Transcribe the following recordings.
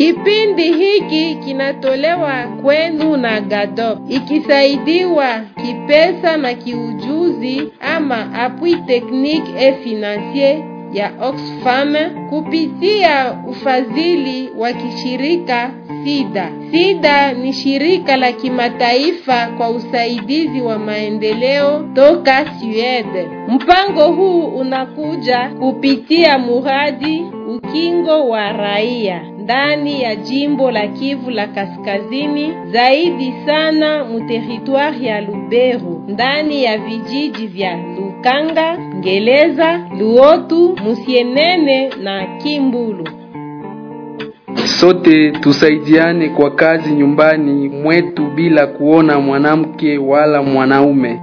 Kipindi hiki kinatolewa kwenu na GADOP ikisaidiwa kipesa na kiujuzi ama appui technique et financier ya Oxfam kupitia ufadhili wa kishirika SIDA. SIDA ni shirika la kimataifa kwa usaidizi wa maendeleo toka Sweden. Mpango huu unakuja kupitia muradi ukingo wa raia ndani ya jimbo la Kivu la Kaskazini, zaidi sana muteritwari ya Lubero, ndani ya vijiji vya Lukanga, Ngeleza, Luotu, Musienene na Kimbulu. Sote tusaidiane kwa kazi nyumbani mwetu bila kuona mwanamke wala mwanaume.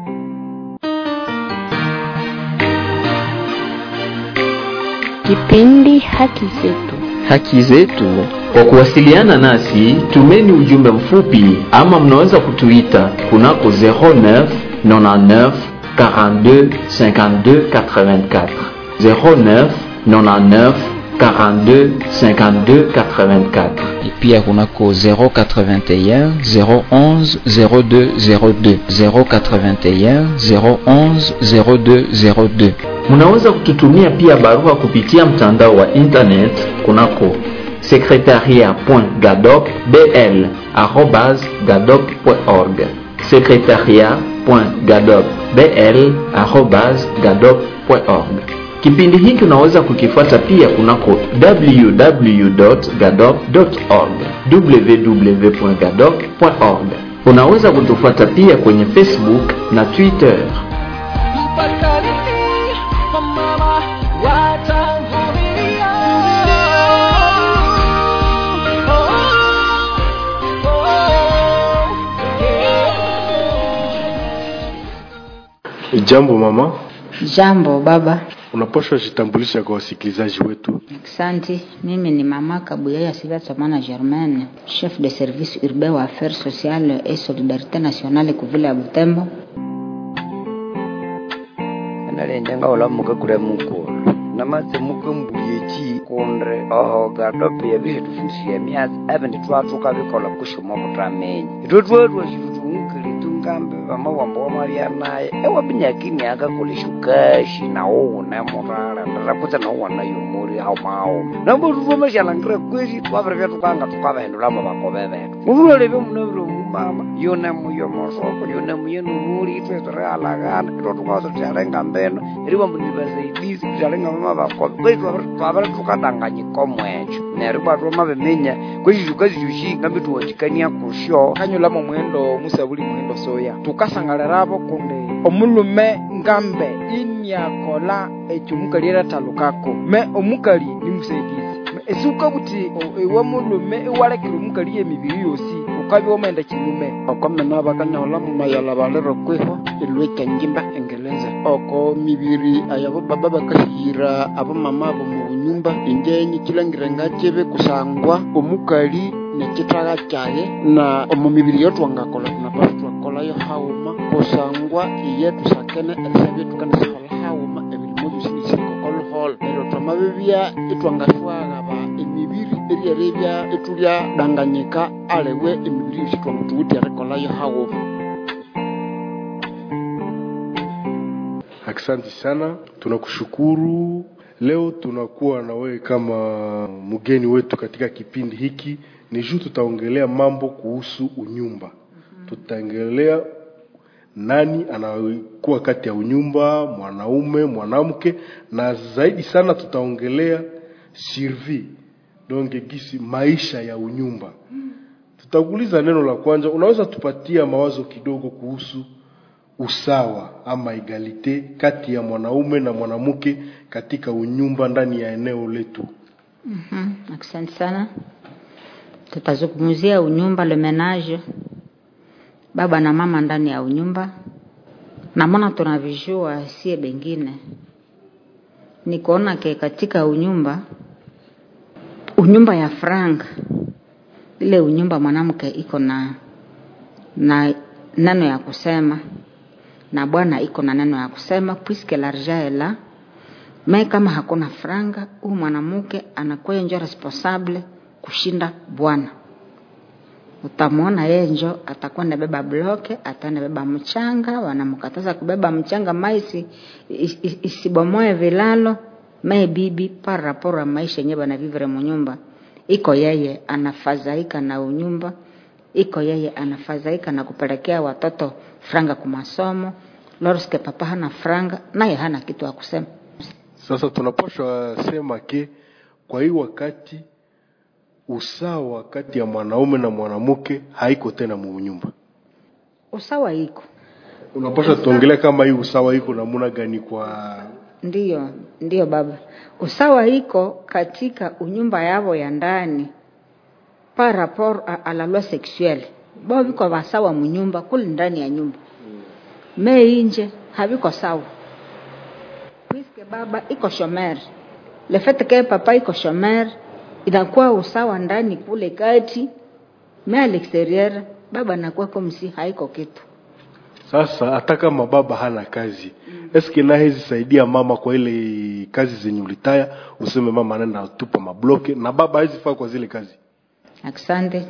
Kipindi Haki Zetu. Haki Zetu. Kwa kuwasiliana nasi, tumeni ujumbe mfupi ama mnaweza kutuita kunako 09 99 42 52 84 09 99 42 52 84 et pia kunako 081 011 02 02 081 011 02 02 Munaweza kututumia pia barua kupitia mtandao wa internet kunako secretariat.gadopbl@gadop.org secretariat.gadopbl@gadop.org. Kipindi hiki unaweza kukifuata pia kunako www.gadop.org www.gadop.org. Unaweza kutufuata pia kwenye Facebook na Twitter. Jambo mama, Jambo baba. unapaswa jitambulisha kwa wasikilizaji wetu. Asante. Mimi ni mama Kabuyaya Sivya Tsamana Germaine, chef de service urbain wa affaires sociales et solidarité nationale kuvile ya Butembo. analendenga olamuka kule mukulu namatse mukambuyeki kunde oho gadope yabihetufusiya myasi ebindi twatuka bikola kushuma kutamenya itwe twatwa shitu tungukili tungambe vamawamba wamarya naye ewabinyakini akakola shukashi nawo une murala ndarakutse nawona yomuri haumawo nambo tutwomashalangira kwesi twavire tukanga tukavahendulamo vakove vetu muvulole vyomunaviro mumama yone muyo mosoko yone muyo numuli itwe tirealagana ito tukazo tialenga mbeno eriwa munivasaidizi tialenga mama vakove kwesi twavire tukadanganyiko mwecho neryo bwatwa mavimenya kwesi tukazishushi ngambi tuwachikania kusho kanyulamo mwendo musabuli mwendo soya tukasangaleravo kundi omulume ngambe inyakola ekyo omukali eratalukako me omukali ni musaidizi Me esuka buti o- ewe mulume iwalekile omukali yemibiri yosi ukabya omenda kinyume okomena bakanyahola mumayala balero kwiho ilweka njimba engeleza oko mibiri ayabo baba bakahira abamama abo mu bunyumba injenyi kilangire ngakibe kusangwa omukali nekitaga kyaye na omu mibiri yotwangakola tunapasa twakolayo hauma kusangwa iye tusakene elisabye tukanisahola hauma ebirimo byosi nisikokoluholo neryo twamabibya itwangashwaghaba emibiri eryerebya itulya danganyika alewe emibiri yosi twangutuwuti erikolayo hauma Asante sana, tunakushukuru. Leo tunakuwa na wewe kama mgeni wetu katika kipindi hiki. Ni juu tutaongelea mambo kuhusu unyumba. Tutaongelea nani anakuwa kati ya unyumba, mwanaume, mwanamke, na zaidi sana tutaongelea survie, donc gisi maisha ya unyumba. Tutakuuliza neno la kwanza, unaweza tupatia mawazo kidogo kuhusu usawa ama egalite kati ya mwanaume na mwanamke katika unyumba ndani ya eneo letu. Mhm, Asante sana. Tutazungumzia unyumba le menage, baba na mama ndani ya unyumba, na maana tunavijua sie bengine ni kuona ke katika unyumba unyumba ya frank ile unyumba mwanamke iko na na neno ya kusema na bwana iko na neno ya kusema puisque l'argent est là me kama hakuna franga huyu mwanamke anakuwa njo responsable kushinda bwana utamwona yeye njo atakuwa nabeba bloke atanabeba mchanga wanamkataza kubeba mchanga maisi isibomoe vilalo mae bibi par rapport a maisha yenyewe banavivre munyumba iko yeye anafadhaika na unyumba iko yeye anafadhaika na kupelekea watoto franga kumasomo lorske papa hana franga naye hana kitu ya kusema sasa tunapaswa sema ke kwa hii wakati usawa kati ya mwanaume na mwanamke haiko tena munyumba usawa iko unapaswa tuongelea kama hii usawa iko namuna gani kwa ndiyo ndiyo baba usawa iko katika unyumba yavo ya ndani par rapport a, a la loi sexuelle bao viko vasawa munyumba kule ndani ya nyumba me inje haviko sawa puisque baba iko shomer le fait que papa iko shomer inakuwa usawa ndani kule kati me à l'extérieur baba anakuwa comme si haiko kitu sasa hata kama baba hana kazi mm. eske na hezi saidia mama kwa ile kazi zenye ulitaya useme mama anaenda tupa mabloke na baba hezi faa kwa zile kazi asante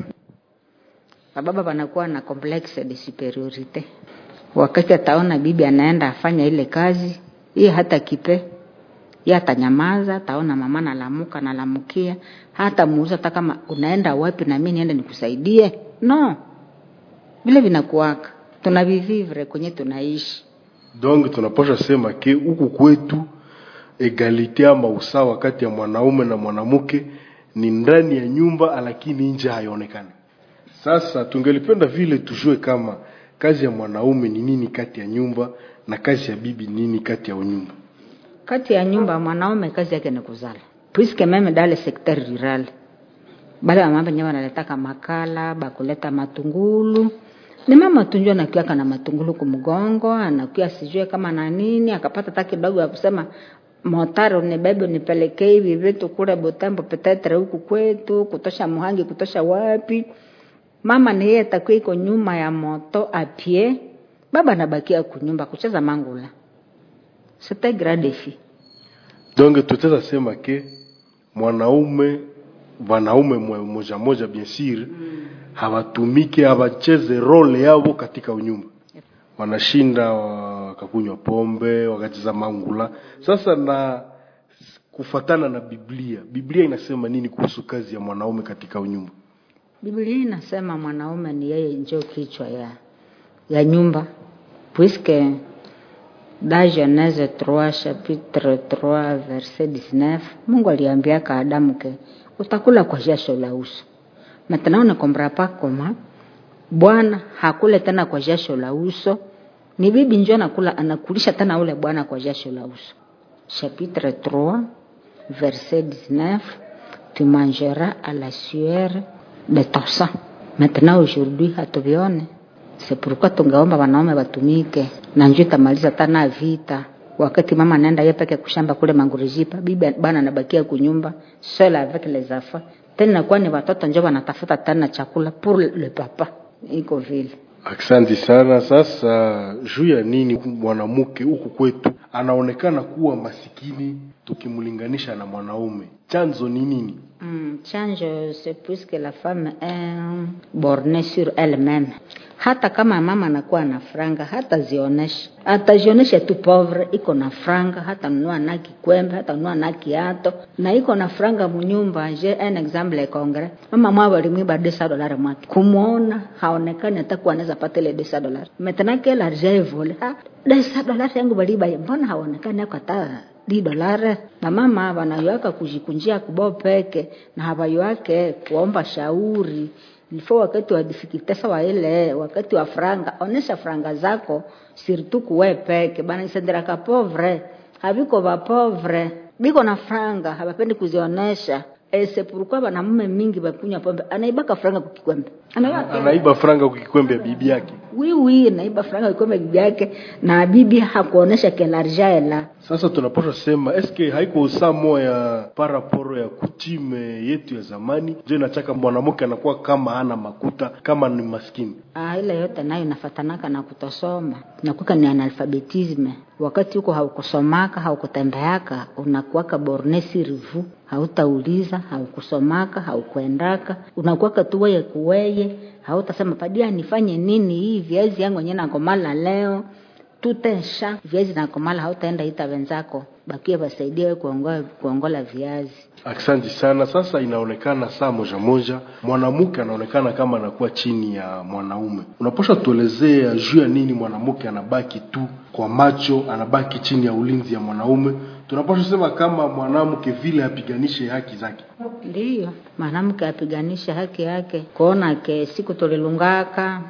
bababa wanakuwa na complexe de superiorite wakati ataona bibi anaenda afanya ile kazi iye hata kipe ye atanyamaza ataona mama nalamuka nalamukia hata muuza hata kama unaenda wapi na mimi niende nikusaidie no vile vinakuwaka tunavivivre kwenye tunaishi donc tunapasha sema ke huku kwetu egalite ama usawa kati ya mwanaume na mwanamke ni ndani ya nyumba lakini nje haionekani sasa tungelipenda vile tujue kama kazi ya mwanaume ni nini kati ya nyumba na kazi ya bibi ni nini kati ya nyumba kati ya nyumba mwanaume kazi yake ni kuzala puisque meme dans le secteur rural bale wamama wenyewe wanaletaka makala bakuleta matungulu ni mama tunjua anakiaka na matungulu kumgongo anakia sijue kama na nini akapata hata kidogo ya kusema motari unibebe unipelekee hivi vitu kule Butembo petetre huku kwetu kutosha Muhangi kutosha wapi mama ni yeye atakuwa iko nyuma ya moto apie baba anabakia kunyumba kucheza mangula c'était grand défi donc tutaweza sema ke mwanaume wanaume moja moja bien sûr mm. hawatumike hawacheze role yao katika unyumba wanashinda wakakunywa pombe wakacheza mangula sasa na kufatana na biblia biblia inasema nini kuhusu kazi ya mwanaume katika unyumba biblia inasema mwanaume ni yeye njo kichwa ya ya nyumba puisque dans Genèse 3 chapitre 3 verset 19 Mungu aliambiaka Adamu ke utakula kwa jasho la uso. Maintenant on ne comprend pas comment Bwana hakule tena kwa jasho la uso, ni bibi njo anakula anakulisha tena ule bwana kwa jasho la uso. Chapitre 3 verset 19 tu mangeras à la sueur de ton sang. Maintenant aujourd'hui hatuvione c'est pourquoi tungeomba wanaume watumike na njoo itamaliza tana vita wakati mama anaenda yeye peke kushamba kule mangurijipa bibi bana anabakia kunyumba seul avec les enfants tena kwa ni watoto njoo wanatafuta tena chakula pour le papa iko vile Asante sana. Sasa juu ya nini mwanamke huku kwetu anaonekana kuwa masikini tukimlinganisha na mwanaume? Chanzo ni nini? Mm, chanjo c'est puisque la femme est bornée sur elle-même. Hata kama mama anakuwa na franga, hata zionesha, atazionesha tu pauvre, iko na franga, hata nunua na kikwembe, hata nunua na kiato, na iko na franga munyumba. Je, un exemple concret, mama mwa walimwiba 200 dollars mwake, kumwona haonekani hata kuwa anaweza pata ile 200 dollars. Maintenant que l'argent est volé, ah, 200 dollars yangu baliba, mbona haonekani hako hata di dolare na mama wanayoaka kujikunjia kubo peke na hawayoake kuomba shauri ilifo wakati wa difikilte sawa ile wakati wa franga onesha franga zako sirtu kuwe peke bana isenderaka povre haviko va povre biko na franga hawapendi kuzionesha ese pourquoi banamume mingi bakunywa pombe anaibaka franga kukikwembe Anaiba franga kukikwembe ya bibi yake. wiwi naiba franga ikombe bibi yake na bibi hakuonesha kelarja ela sasa tunapaswa sema eske haiko usamo ya paraporo ya kutime yetu ya zamani njo inachaka mwanamke anakuwa kama hana makuta kama ni maskini Ah, ile yote nayo inafatanaka na kutosoma nakuka ni analfabetisme wakati huko haukusomaka haukutembeaka unakuwaka borne sirivu hautauliza haukusomaka haukuendaka unakuwaka tu weye kuweye hautasema padia nifanye nini hii viazi yangu enye nakomala leo tutesha viazi nakomala hautaenda ita wenzako bakie basaidie we kuongola, kuongola viazi Asante sana. Sasa inaonekana saa moja moja mwanamke anaonekana kama anakuwa chini ya mwanaume. Unapaswa tuelezea juu ya nini mwanamke anabaki tu kwa macho, anabaki chini ya ulinzi ya mwanaume. Tunapaswa sema kama mwanamke vile apiganishe haki zake. ndiyo mwanamke apiganisha haki yake kuona ke siku tulilungaka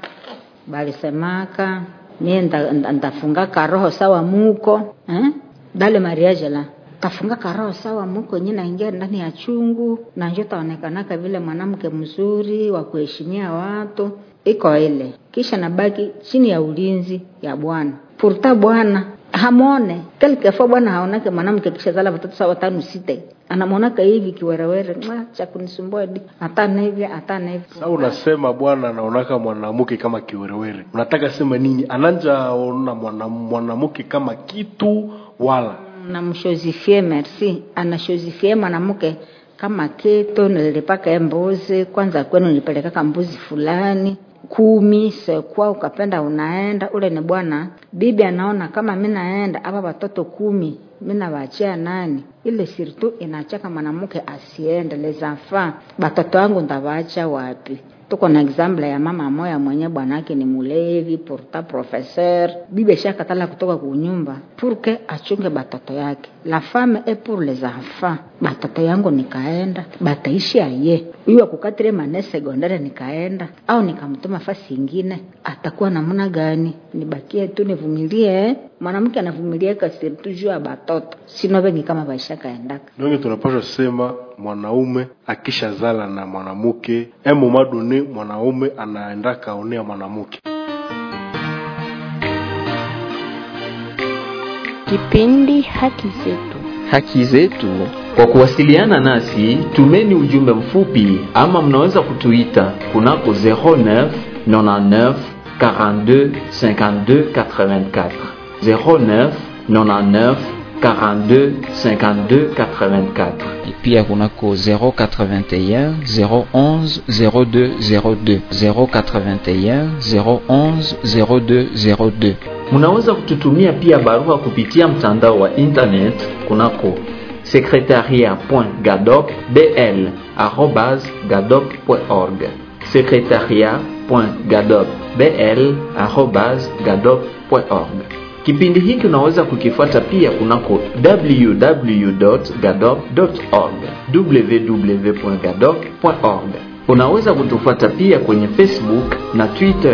balisemaka mie nda- nda- ndafungaka roho sawa muko eh? dale mariage la tafungaka roho sawa muko nye naingia ndani ya chungu na njo taonekanaka vile mwanamke mzuri wa kuheshimia watu iko ile kisha nabaki chini ya ulinzi ya bwana purta bwana hamwone kelkefo bwana haonake mwanamke kisha zala watoto sawa tano site anamwonaka hivi kiwerewere "Mwa, cha kunisumbua di atana hivi atana hivi Sasa unasema bwana anaonaka mwanamke kama kiwerewere, unataka sema nini? Ananja ona mwana- mwanamke kama kitu wala namshozifie merci anashozifie mwanamke kama kitu nilipaka ye mbuzi kwanza kwenu nilipelekaka mbuzi fulani kumi sekwa ukapenda unaenda ule ni bwana bibi anaona kama mi naenda apa watoto kumi mi nawachia nani ile sirtu inachaka mwanamke asiende lezafa batoto wangu ndawaacha wapi tuko na example ya mama moya mwenye bwanake ni mulevi pourta professeur bibi shakatala kutoka kunyumba purke achunge batoto yake la femme est pour les enfants batoto yangu nikaenda bataishi aye huyu akukatile mane sekondaire nikaenda au nikamtuma fasi ingine atakuwa namna gani nibakie tu nivumilie eh? mwanamke anavumilia kasirtu juu ya batoto sino vengi kama baishakaendaka nonge tunapaswa sema mwanaume akishazala na mwanamke emomadone mwanaume anaenda kaonea mwanamke Kipindi Haki Zetu. haki zetu. Kwa kuwasiliana nasi, tumeni ujumbe mfupi ama mnaweza kutuita kunako 09 99 42 52 84 09 99 42 52 84 et pia kunako 081 011 02 02 081 011 02 02 Munaweza kututumia pia barua kupitia mtandao wa internet kunako secretariat.gadopbl@gadop.org secretariat.gadopbl@gadop.org. Kipindi hiki unaweza kukifuata pia kunako www.gadop.org www.gadop.org. Unaweza kutufuata pia kwenye Facebook na Twitter.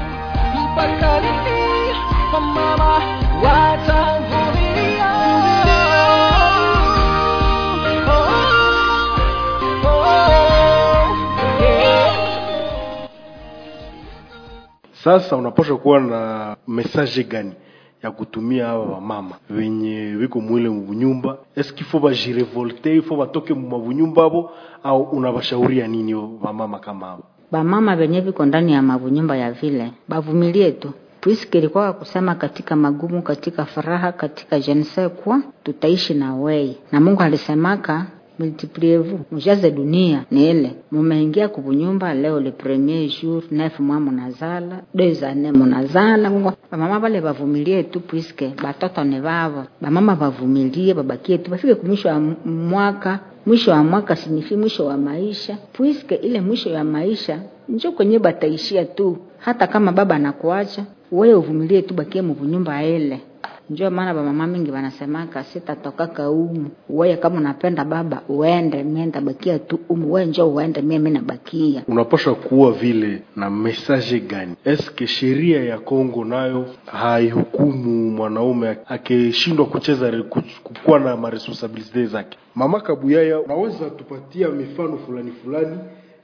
sasa unapaswa kuwa na message gani ya kutumia hawa wamama wenye wiko mwile munyumba eske ifo bajirevolte ifo batoke mumabunyumba abo au unabashauria nini wamama kama hao bamama venye viko ndani ya mavunyumba ya vile bavumilie tu puisque ilikuwa kusema katika magumu katika furaha katika jense kwa tutaishi na wei na mungu alisemaka multipliez-vous mujaze dunia ni ile mumeingia kuvunyumba leo le premier jour neuf mois munazala deux années munazala Mungu- bamama bale bavumilie tu puisque batoto ni bavo bamama bavumilie babakie tu bafike kumwisho wa m- mwaka mwisho wa mwaka sinifi mwisho wa maisha puisque ile mwisho ya maisha njo kwenye bataishia tu hata kama baba anakuacha wewe uvumilie tu bakie muvunyumba ile njo maana bamama mingi wanasemaka sitatokaka umu weye kama unapenda baba uende mie ndabakia tu umu we njo uende mie mi nabakia unapaswa kuwa vile na message gani eske sheria ya Kongo nayo haihukumu mwanaume akishindwa kucheza re- kuch- kukuwa na maresponsabilite zake mama kabuyaya unaweza tupatia mifano fulani fulani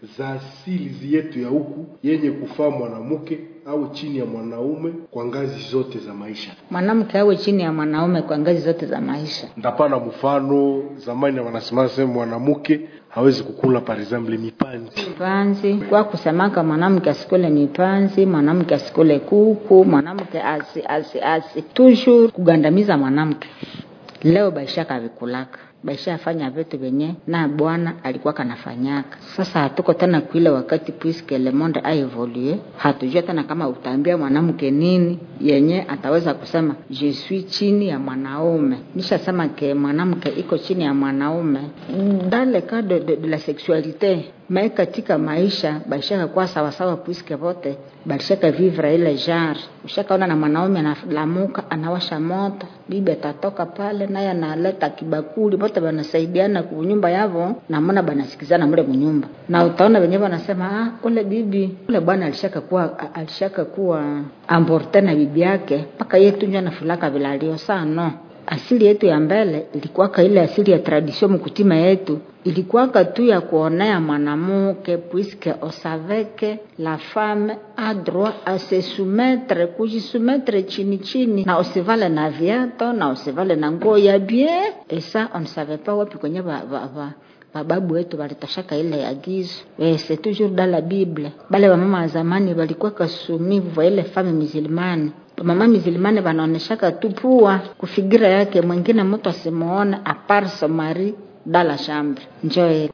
za asili yetu ya huku yenye kufaa mwanamke au chini ya mwanaume kwa ngazi zote za maisha. mwanamke awe chini ya mwanaume kwa ngazi zote za maisha Ndapana mfano, zamani wanasema sema mwanamke hawezi kukula par exemple mipanzi. panzi kwa kusemaka mwanamke asikule mipanzi mwanamke asikule kuku mwanamke asi asi asi toujours kugandamiza mwanamke leo baisha kavikulaka baisha afanya vitu vyenye na bwana alikuwa kanafanyaka sasa hatuko tena kuile wakati puisque le monde a evolue hatujua tena kama utaambia mwanamke nini yenye ataweza kusema je suis chini ya mwanaume nishasema ke mwanamke iko chini ya mwanaume dans le cas de, de, de la sexualité mai katika maisha balishaka kuwa sawasawa puisque vote balishaka vivre ile genre ushakaona na mwanaume analamuka anawasha moto bibi atatoka pale naye analeta kibakuli bote banasaidiana kunyumba yavo namona banasikizana mule munyumba na utaona wenyewe wanasema ah, ule bibi ule bwana alishaka kuwa alishaka kuwa amborte na bibi yake mpaka yetu njo anafulaka vilalio sano asili yetu ya mbele ilikuwaka ile asili ya tradition mkutima yetu ilikuwaka tu ya kuonea mwanamuke puisque on savait que la femme a droit à se soumettre kujisumetre chini chini na usivale na viato na usivale na nguo ya bien et ça on ne savait pas wapi kwenye ba, ba, ba, bababu wetu walitoshaka ile agizo eh, c'est toujours dans la bible bale wamama wa zamani walikuwa kasumivu wa ile fame musulmane mama mizilimane wanaoneshaka tu pua kufigira yake mwingine mtu asimuone apart son mari dans la chambre njoe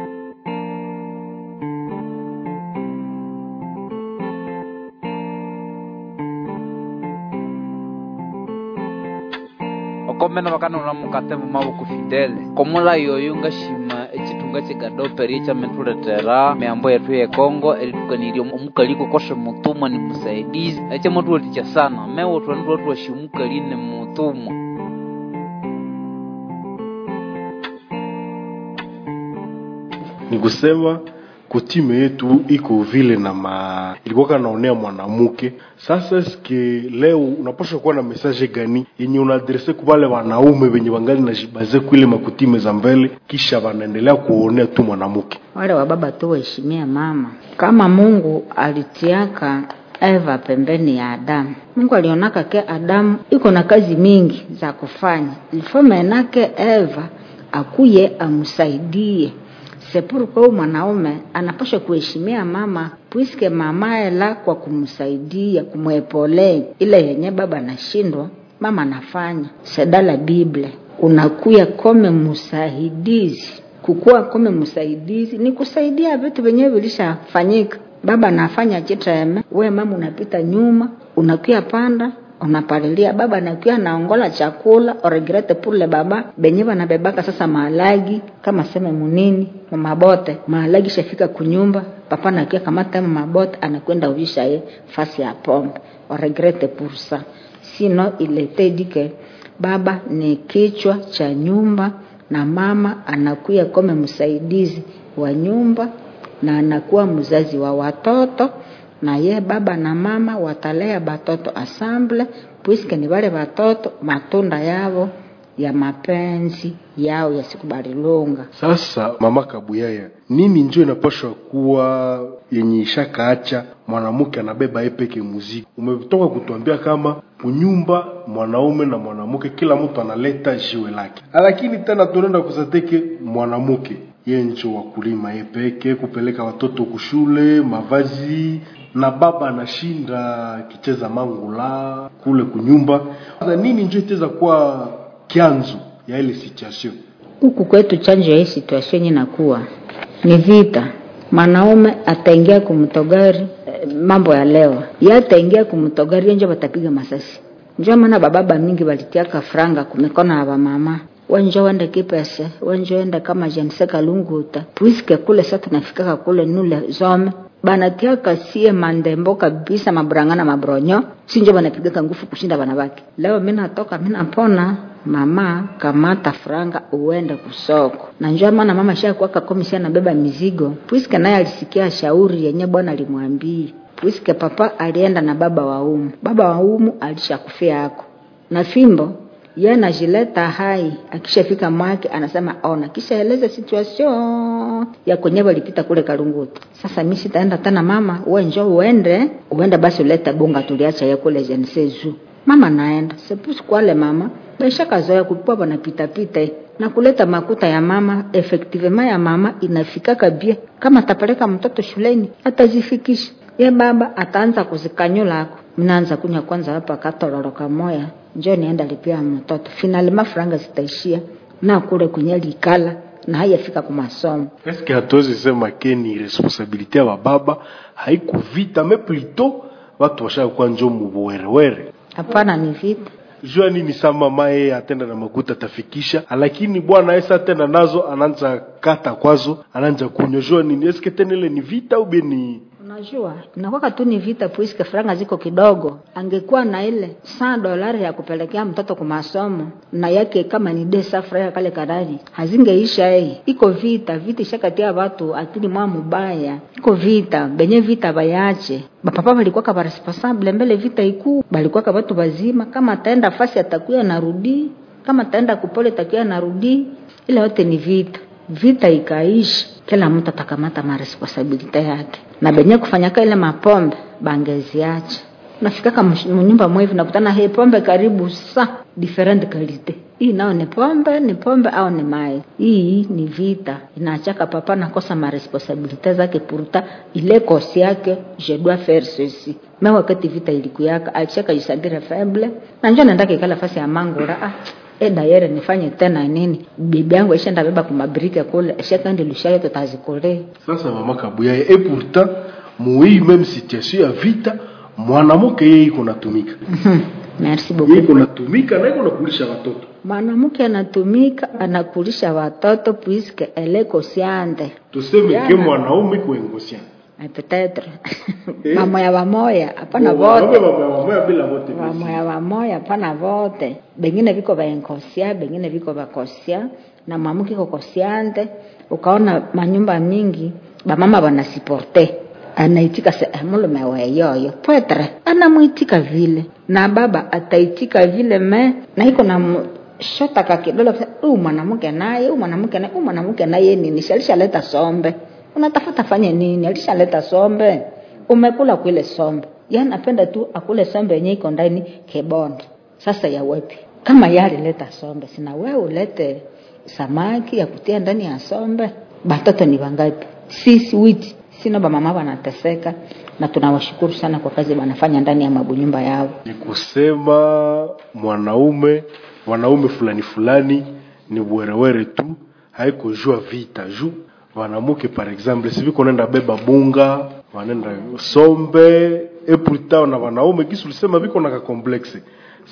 okomena vakanona mukate mumavuku fidele komula yoyo ngashima echitunga chikadoperi echamentuletera miambo yetu ye kongo elitukanirya omukaliko koshe mutumwa ni musaidizi echemotuweticha sana mewotwanituwatuwashi omukali ni mutumwa Ni kusema kutime yetu iko vile na ma ilikuwa kanaonea mwanamke. Sasa eske leo unapaswa kuwa na message gani yenye unaadrese kwa wale wanaume wenye wangali na jibaze kuile makutime za mbele, kisha wanaendelea kuonea tu mwanamke? wale wa baba tu waheshimia mama kama mungu alitiaka eva pembeni ya adamu mungu alionaka ke adamu iko na kazi mingi za kufanya ilifo menake eva akuye amsaidie sepurukwa huyu mwanaume anapaswa kuheshimia mama puiske mamaye la kwa kumsaidia kumwepole ile yenye baba anashindwa mama anafanya sedala bible unakuya kome msaidizi kukuwa kome msaidizi ni kusaidia vitu vyenyewe vilishafanyika baba anafanya chiteme we mama unapita nyuma unakuya panda unapalilia baba anakuya naongola chakula oregrete pule baba benye banabebaka sasa maalagi kama seme munini mamabote maalagi shafika kunyumba papa nakuya kamata mamabote anakwenda uvisha ye fasi ya pombe oregrete pursa sino ilete dike baba ni kichwa cha nyumba na mama anakuya kome msaidizi wa nyumba na anakuwa mzazi wa watoto na ye baba na mama watalea batoto asamble puiske ni wale watoto matunda yavo ya mapenzi yao yasikubalilunga Sasa mama Kabuyaya, nini njo inapashwa kuwa yenye ishakaacha mwanamke anabeba yeye peke muziki? Umetoka kutuambia kama kunyumba mwanaume na mwanamke kila mtu analeta jiwe lake, lakini tena tunaenda kusateke mwanamke yeye njo wa kulima yeye peke, kupeleka watoto kushule, mavazi na baba anashinda kicheza mangula kule kunyumba. Sasa nini njo itaweza kuwa kianzo ya ile situation? huku kwetu chanjo ya hii situation yenye nakuwa ni vita mwanaume ataingia kumtogari eh, mambo ya leo ye ataingia kumtogari yenjo batapiga masasi njo maana bababa mingi balitiaka franga kumikono ya bamama wenjo wende kipese wenjo wende kama jense kalunguta puiske kule sa tunafikaka kule nule zome banatiaka sie mandembo kabisa maburangana mabronyo sinjo banapigaka ngufu kushinda banabaki leo mi natoka mi napona mama kamata franga uende kusoko na njoo maana mama shakuaka komisia nabeba mizigo puiske naye alisikia shauri yenye bwana alimwambia puiske papa alienda na baba wa umu baba wa umu alishakufia yako na fimbo ye anajileta hai akishafika mwake anasema ona kisha eleza situation masomo ya kwenye walipita kule Kalungutu. Sasa mimi sitaenda tena, mama wewe njoo uende, uende basi ulete bunga tuliacha ya kule Jensezu. Mama naenda sepusi kwale mama baisha kazoea kupua bana pita pita na kuleta makuta ya mama effectivement ya mama inafikaka bia kama atapeleka mtoto shuleni atazifikisha ye baba ataanza kuzikanyulako minaanza kunya kwanza hapa katololo kamoya njo nienda lipia mtoto finali mafranga zitaishia na kule kwenye likala na hayafika kwa masomo eske hatuwezi sema ke ni responsabilite ya bababa haikuvita me plito watu washakuwa njo mubuwerewere hapana ni vita jua nini sa mama yeye atenda na makuta atafikisha lakini bwana esa tena nazo anaanza kata kwazo anaanza kunywa jua nini eske tena ile ni vita au bien ni unajua inakwaka tu ni vita puiske franga ziko kidogo angekuwa na ile saa dolari ya kupelekea mtoto kwa masomo na yake kama ni desa franga kale kadari hazingeisha ei iko vita vita ishakatia watu akili mwa mubaya iko vita benye vita bayache bapapa balikuwaka baresponsable mbele vita ikuu balikuwaka watu bazima kama ataenda fasi atakuya narudi kama ataenda kupole takuya narudi ile yote ni vita vita ikaishi kila mtu atakamata maresponsabilite yake na benye kufanyaka ile mapombe bangeziacha nafikaka mnyumba mwevi nakutana he pombe karibu sa different kalite hii nao ni pombe ni pombe au ni mai hii ni vita inaachaka papa nakosa maresponsabilite zake puruta ile kosi yake je dois faire ceci me wakati vita ilikuyaka alishaka jisabire faible na njo naendaka ikala fasi ya mangura ah e dayere nifanye tena nini bibi yangu aishaenda beba kumabirika kule ashakandi lushayo tutazikule sasa mama kabuyaye e pourtant muhii meme situation ya vita mwanamke yeye iko natumika merci yeye beaucoup iko natumika na iko nakulisha watoto mwanamke anatumika anakulisha watoto puisque ele consciente tuseme Yana. ke mwanaume iko inconscient Eh, peut-être bamoya bamoya hapana Wanaume vote wamoya wamoya bila vote bamoya bamoya hapana vote bengine viko vainkosia bengine viko vakosia na mwamuke iko kosiante ukaona manyumba mingi bamama banasiporte anaitika se eh, mulume weyoyo pwetre anamwitika vile na baba ataitika vile me na iko na mu- shotaka kidole huyu mwanamke naye huyu mwanamke naye huyu mwanamke naye nini si alishaleta sombe unatafuta fanye nini alishaleta sombe umekula kwile sombe yani napenda tu akule sombe yenye iko ndani kebondo sasa ya wepi kama ye alileta sombe sina wewe ulete samaki ya kutia ndani ya sombe batoto ni wangapi sisi witi sina bamama wanateseka na tunawashukuru sana kwa kazi wanafanya ndani ya mabunyumba yao ni kusema mwanaume wanaume fulani fulani ni werewere tu haiko jua vita ju wanamuke par exemple siviko nenda beba bunga wanenda sombe e pourtant na wanaume kisi ulisema viko na kakomplexe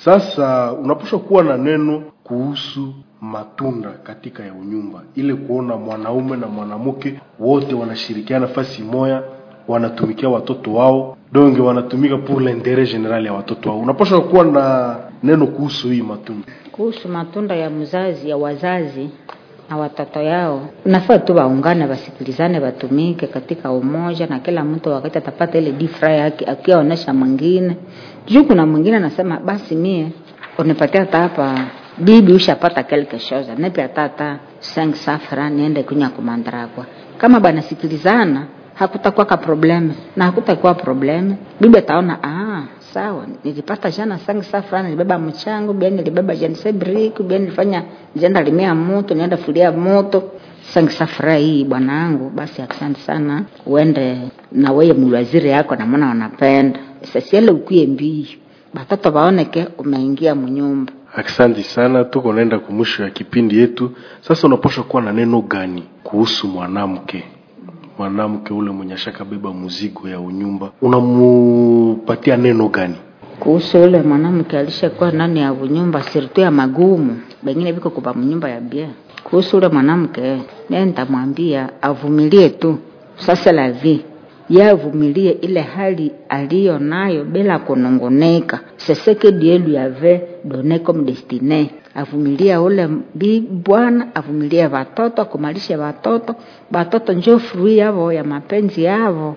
sasa unapaswa kuwa na neno kuhusu matunda katika ya unyumba ile kuona mwanaume na mwanamke wote wanashirikiana fasi moya wanatumikia watoto wao donge wanatumika pour l'interet general ya watoto wao unapaswa kuwa na neno kuhusu hii matunda kuhusu matunda ya mzazi ya wazazi na watoto yao nafaa tu waungane wasikilizane watumike katika umoja na kila mtu wakati atapata ile difra yake akiaonesha mwingine juu kuna mwingine anasema basi mie unipatia hata hapa bibi ushapata quelque chose nepe hata hata 5 safra niende kunya kumandarakwa kama banasikilizana hakutakuwa ka probleme na hakutakuwa probleme bibi ataona ah sawa nilipata jana sangi saa fulani nilibeba mchango bia nilibeba jansebrick bia nilifanya jenda limia moto nienda fulia moto sangi saa furaha hii bwanangu basi asante sana uende na weye mulwaziri yako namona wanapenda sasiele ukuye mbii batoto baoneke umeingia munyumba asante sana tuko naenda kumwisho ya kipindi yetu sasa unapaswa kuwa na neno gani kuhusu mwanamke mwanamke ule mwenye ashaka beba muzigo ya unyumba unamupatia neno gani kuhusu ule mwanamke alishakuwa ndani ya nyumba sirtu ya magumu bengine viko kupa mnyumba ya bia kuhusu ule mwanamke naye nitamwambia avumilie tu sasa la vie ye avumilie ile hali aliyo nayo bila kunungunika seseke dieu lui avait donné comme destiné avumilie ule bi bwana avumilie watoto kumalisha watoto watoto njo frui yavo ya mapenzi yavo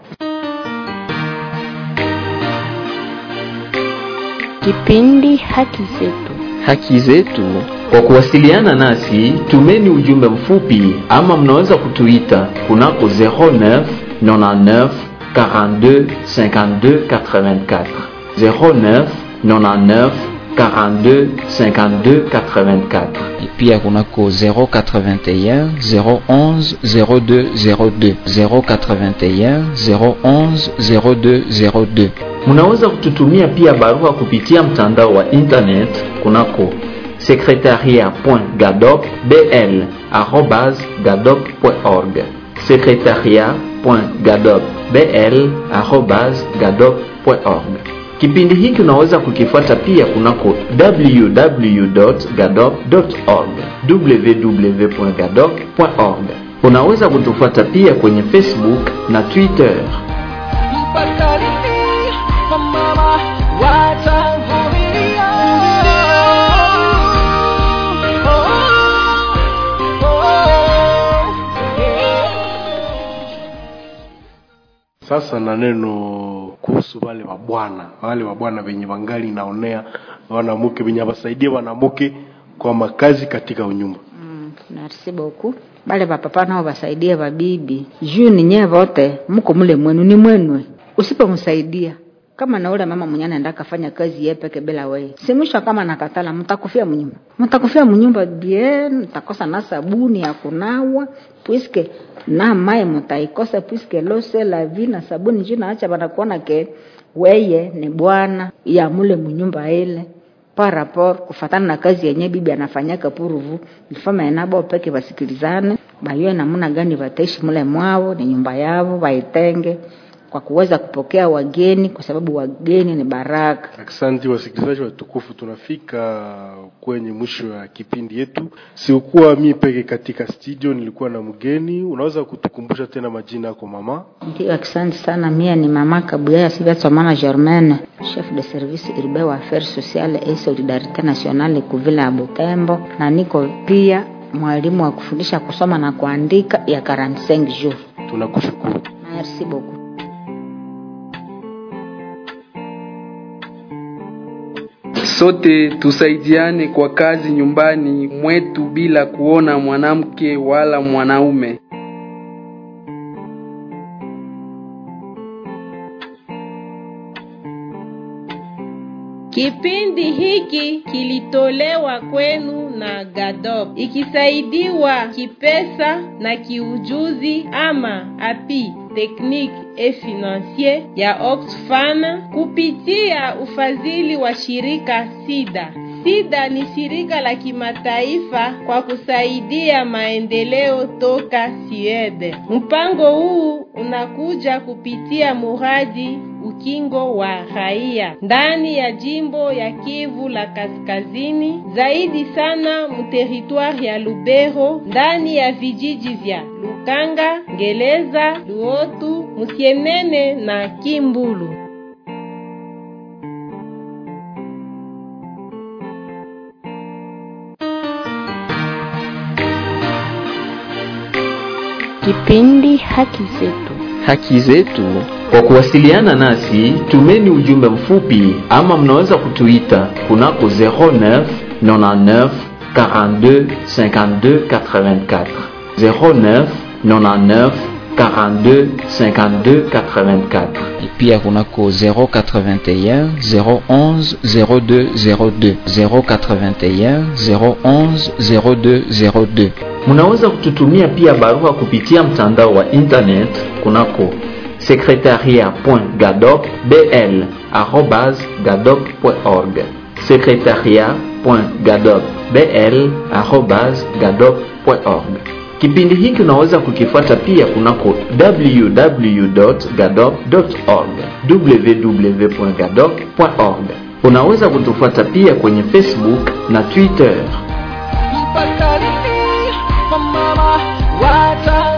Kipindi Haki Zetu. Haki zetu Kwa kuwasiliana nasi, tumeni ujumbe mfupi ama mnaweza kutuita kunako 09 99 42 52 84 09 99 42 52 84 pia kunako 081 011 02 02 081 011 02 02 Munaweza kututumia pia barua kupitia mtandao wa internet kunako secretariat.gadopbl@gadop.org secretariat.gadopbl@gadop.org. Kipindi hiki unaweza kukifuata pia kunako www.gadop.org www.gadop.org. Unaweza kutufuata pia kwenye Facebook na Twitter. Sasa na neno kuhusu wale wa bwana wale wa bwana wenye wangali naonea wanamke wenye wasaidie wanamke kwa makazi katika unyumba merci beaucoup bale bapapa nao basaidie babibi juu ninyewe vote mko mule mwenu ni mwenwe usipomsaidia kama na ule mama mwenye anaenda kafanya kazi yeye peke bila wewe si mwisho kama nakatala mtakufia mnyumba mtakufia mnyumba bien mtakosa na sabuni ya kunawa puisque na mai mtaikosa puisque lose la vie na sabuni juu naacha banakuona ke weye ni bwana ya mule mnyumba ile par rapport kufatana na kazi yenye bibi anafanyaka puruvu ilifama enabo peke basikilizane bayue namuna gani bataishi mule mwao ni nyumba yao waitenge kwa kuweza kupokea wageni kwa sababu wageni ni baraka Asante wasikilizaji watukufu, tunafika kwenye mwisho ya kipindi yetu. Sikuwa mi peke katika studio, nilikuwa na mgeni. Unaweza kutukumbusha tena majina yako mama? ndio asante sana mie ni mama kabuyaya sivatsomana germaine chef de service urbain wa affaires sociale et solidarité nationale kuvila ya butembo na niko pia mwalimu wa kufundisha kusoma na kuandika ya 45 jours Tunakushukuru. merci beaucoup Sote tusaidiane kwa kazi nyumbani mwetu bila kuona mwanamke wala mwanaume. Kipindi hiki kilitolewa kwenu na GADOP ikisaidiwa kipesa na kiujuzi ama api technique et financier ya Oxfam kupitia ufadhili wa shirika SIDA. SIDA ni shirika la kimataifa kwa kusaidia maendeleo toka Sweden. Mpango huu unakuja kupitia muradi ukingo wa raia ndani ya jimbo ya Kivu la Kaskazini, zaidi sana muteritwari ya Lubero, ndani ya vijiji vya Lukanga, Ngeleza, Luotu, Musienene na Kimbulu. Kipindi Haki Zetu. haki zetu. Kwa kuwasiliana nasi, tumeni ujumbe mfupi ama mnaweza kutuita kunako 09 99 42 52 84 09 99 42 52 84 pia kunako 081 011 02 02 081 011 02 02 Munaweza kututumia pia barua kupitia mtandao wa internet kunako secretariat.gadopbl@gadop.org secretariat.gadopbl@gadop.org. Kipindi hiki unaweza kukifuata pia kunako www.gadop.org www.gadop.org. Unaweza kutufuata pia kwenye Facebook na Twitter. mpaka lini mama wata